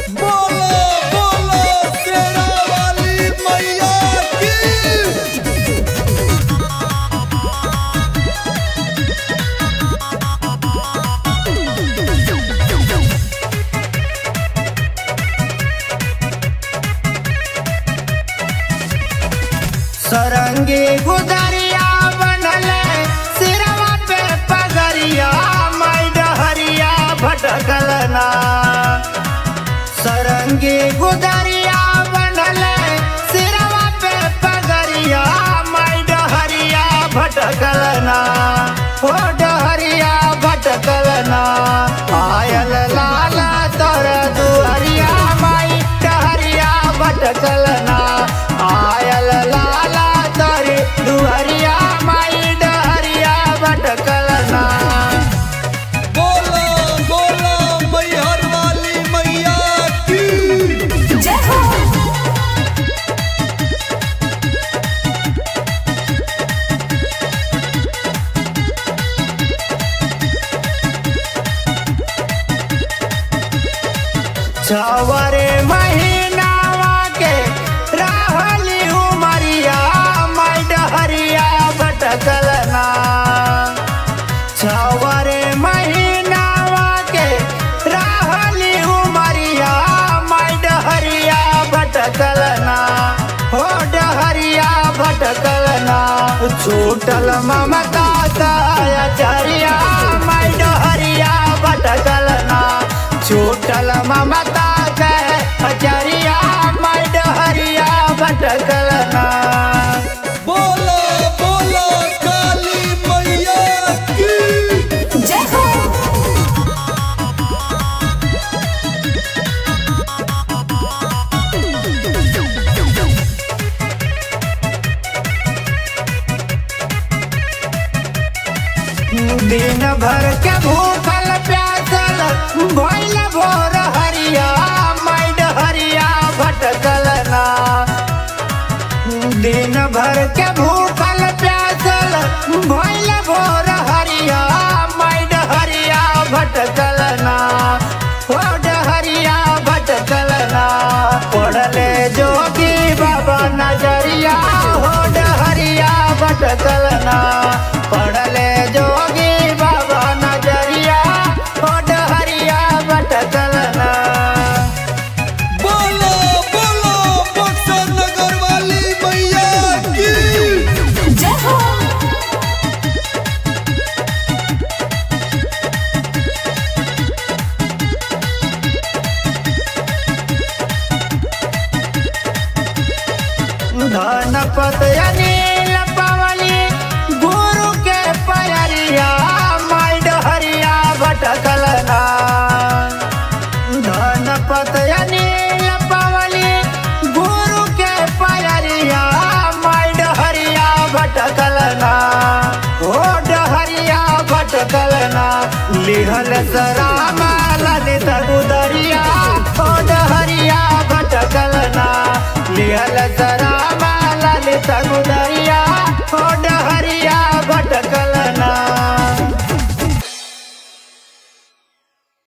बोलो बोलो शेरा वाली मैया की सरंगी गुदरिया बनल सिरवा पे पगरिया माई डहरिया भटकल ना सरंगी गुदरिया बनल सिरवा पे पगरिया माई डहरिया भटकल ना हो डहरिया भटकल ना आयल लाला तोर दुहरिया माई डहरिया भटकल ना आयल लाला तोर दुहरिया माई डहरिया भटकल ना बोलो बोलो मैहर वाली मैया की जय हो छवरे महीनावा के रहली उमरिया माई डहरिया भटकल ना छवरे महीनावा के रहली उमरिया माई डहरिया भटकल ना हो डहरिया भटकल ना छूटल ममता चरिया माई डहरिया भटकल ना छूटल ममता के अचरिया माई डहरिया भटकल ना बोलो बोलो काली मैया की जय हो दिन भर के भूखल प्यासल भइल भोर हरिया माई डहरिया भटकल ना दिन भर के भूखल प्यासल भइल भोर हरिया माई डहरिया भटकल ना हो डहरिया भटकल ना पढ़ले जोगी बाबा नजरिया हो डहरिया भटकल ना पढ़ले जोगी बाबा नजरिया हो डहरिया भटकल ना बोलो बोलो बक्सर नगर वाली मैया की जय हो धनपत अनिल पवली गुरु के पयरिया माई डहरिया भटकल ना धनपत अनिल पवली गुरु के पयरिया माई डहरिया भटकल ना हो डहरिया भटकल ना लिहल सरामा ललित गुदरिया हो डहरिया भटकल ना लिहल सरामा ललित गुदरिया